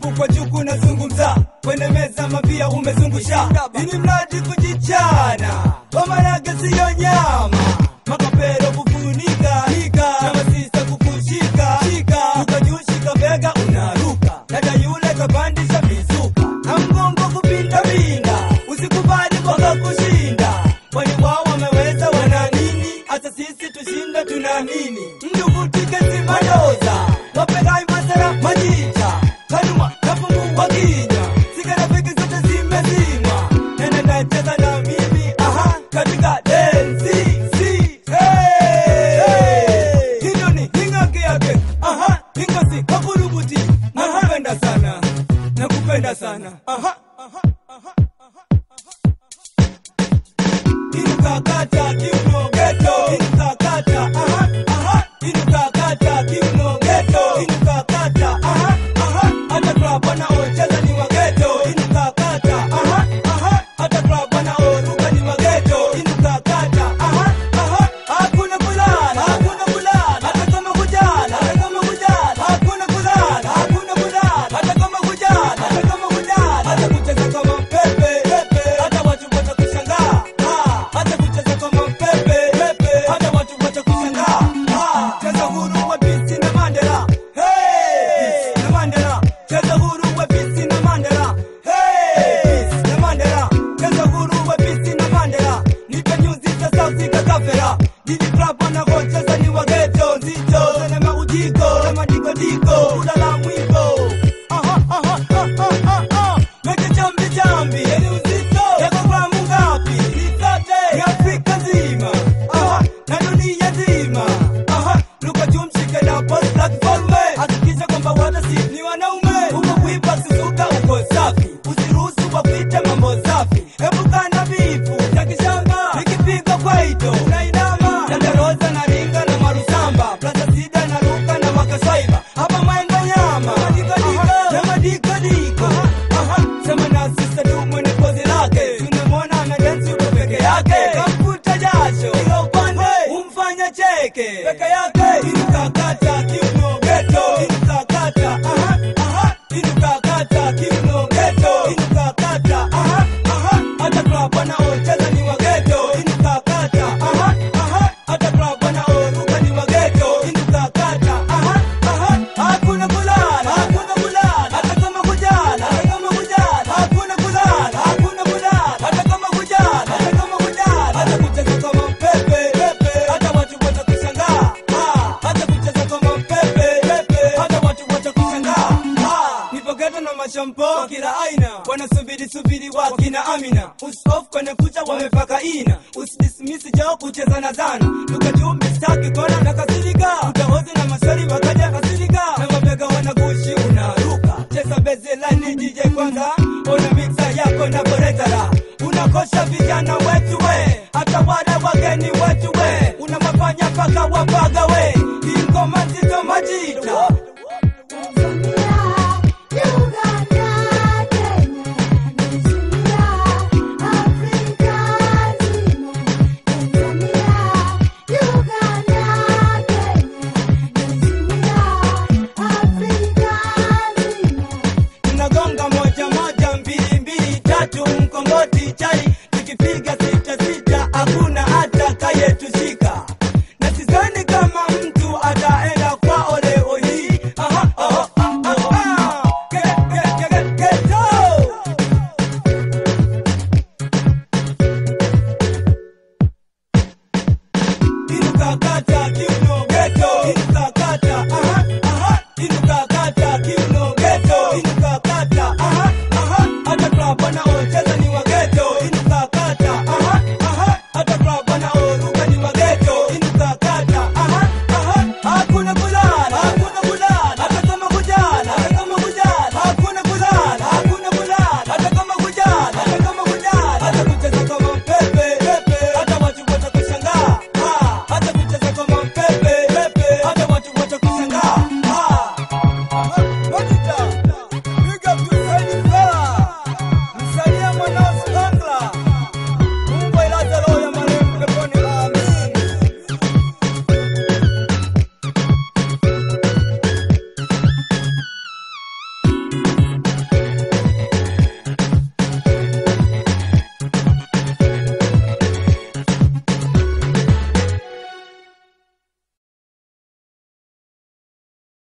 huku kwa juku nazungumza kwenye meza mapia umezungusha ini mradi kujichana wamarage siyo nyama makapero kufunika hika na masisa kukushika shika ukajushika bega unaruka dada yule kapandisha mizuka na mgongo kupinda pinda usikubali mpaka kushinda kwani wao wameweza wana nini hata sisi tushinda tunaamini mjukutike simadoza wapegai masara majicha kanuma napungua kinya sigara peke zote zimezimwa nene nacheza na mimi aha katika densi si hey, hey. hilo ni hingake yake aha hingosi kakurubuti nakupenda sana nakupenda sana aha, aha, aha. Inukakata kiuno geto Inukakata aha aha Inukakata kiuno geto Inukakata aha aha Hata club wanaocheza ni wageto Inukakata aha aha Hata club wanaoruka ni wageto Inukakata aha aha Hakuna kulala hakuna kulala Hata kama kujala hata kama kujala Hakuna kulala hakuna kulala Hata kama kujala hata kama kujala Hata kucheza kama pepe pepe Hata watu watakushangaa Ah, hata kucheza kama pepe pepe hata watu watakushangaa Ah, cheza huru wa bisi na Mandela hey na Mandela cheza huru wa bisi na Mandela hey Bisi na Mandela cheza huru wa bisi na Mandela nipe nyuzi za sauti kakafera Didi club wanakocheza ni wageto nzito na maujiko na madikodiko ulala mwiko aha aha aha aha aha Meke chambi chambi Yeni uzito Yako gramu ngapi Ni zote Ya Afrika nzima Aha Na dunia nzima Aha Luka tumshike na boss la kifalme Hakikisha kwamba wata si ni wanaume Uko kuipa suzuka uko safi Usiruhusu wapite mambo safi Epuka na vipu Ya kishamba Nikipiga kwaito Unainama Dada Rosa na ringa na marusamba Plaza sida na ruka na makaswaiba Hapa mwenga nyama Madikadika Na madikadika Aha Sema na sisa tu mwenye pozi lake Tunamwona ana dance yuko peke yake Kamfuta jasho Ila upande umfanya cheke Peke yake Inukakata kiuno geto Inukakata aha aha Inukakata kiuno geto Inukakata aha aha Hata club wanaocheza ni wageto Inukakata aha aha Hata club wanaoruka ni wageto Inukakata aha aha Hakuna kulala Hakuna kulala Hata kama kujala Hata kama kujala Hakuna kulala Hakuna kulala Hata kama kujala Hata kama kujala Hata kucheza kama pepe pepe Hata watu watakushangaa Ah, Hata kucheza kama pepe pepe Hata watu watakushangaa Ah, Nipo ghetto na mashampo kila aina wanasubiri subiri wakina Amina usof kwenye kucha wamepaka ina usidismisi jao kucheza na zana tukajuu mistaki kona nakasirika